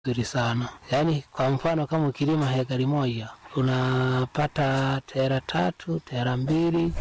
nzuri sana. Yaani kwa mfano kama ukilima hekari moja unapata tera tatu, tera mbili.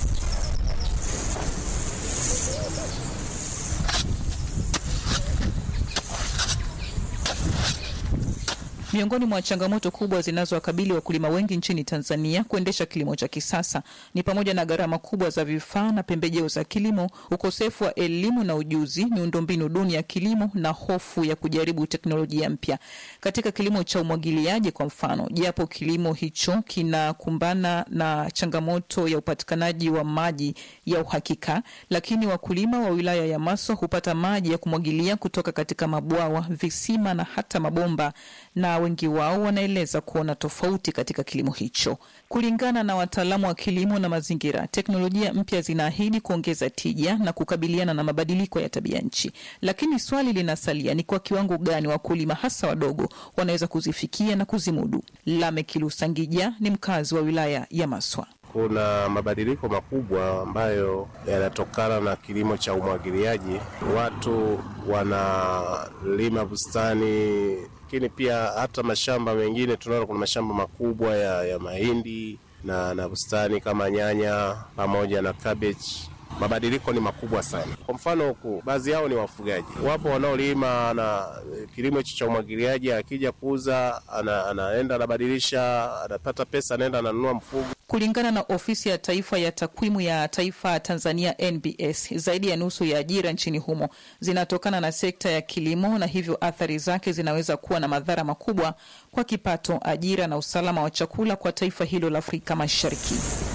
Miongoni mwa changamoto kubwa zinazowakabili wakulima wengi nchini Tanzania kuendesha kilimo cha kisasa ni pamoja na gharama kubwa za vifaa na pembejeo za kilimo, ukosefu wa elimu na ujuzi, miundombinu duni ya kilimo na hofu ya kujaribu teknolojia mpya. Katika kilimo cha umwagiliaji kwa mfano, japo kilimo hicho kinakumbana na changamoto ya upatikanaji wa maji ya uhakika, lakini wakulima wa wilaya ya Maswa hupata maji ya kumwagilia kutoka katika mabwawa, visima na hata mabomba na wengi wao wanaeleza kuona tofauti katika kilimo hicho. Kulingana na wataalamu wa kilimo na mazingira, teknolojia mpya zinaahidi kuongeza tija na kukabiliana na mabadiliko ya tabia nchi, lakini swali linasalia ni kwa kiwango gani wakulima hasa wadogo wanaweza kuzifikia na kuzimudu. Lameck Lusangija ni mkazi wa wilaya ya Maswa. Kuna mabadiliko makubwa ambayo yanatokana na kilimo cha umwagiliaji. Watu wanalima bustani, lakini pia hata mashamba mengine tunaona kuna mashamba makubwa ya, ya mahindi na, na bustani kama nyanya pamoja na cabbage. Mabadiliko ni makubwa sana. Kwa mfano huku baadhi yao ni wafugaji, wapo wanaolima na kilimo hicho cha umwagiliaji, akija kuuza ana, anaenda anabadilisha, anapata pesa, anaenda ananunua mfugo. Kulingana na ofisi ya taifa ya takwimu ya taifa Tanzania NBS, zaidi ya nusu ya ajira nchini humo zinatokana na sekta ya kilimo, na hivyo athari zake zinaweza kuwa na madhara makubwa kwa kipato, ajira na usalama wa chakula kwa taifa hilo la Afrika Mashariki.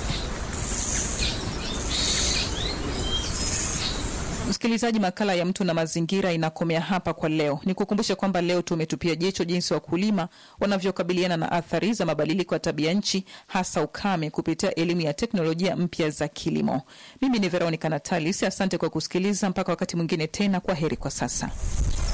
Msikilizaji, makala ya Mtu na Mazingira inakomea hapa kwa leo. Ni kukumbusha kwamba leo tumetupia jicho jinsi wakulima wanavyokabiliana na athari za mabadiliko ya tabia nchi, hasa ukame, kupitia elimu ya teknolojia mpya za kilimo. Mimi ni Veronica Natalis, asante kwa kusikiliza. Mpaka wakati mwingine tena, kwa heri kwa sasa.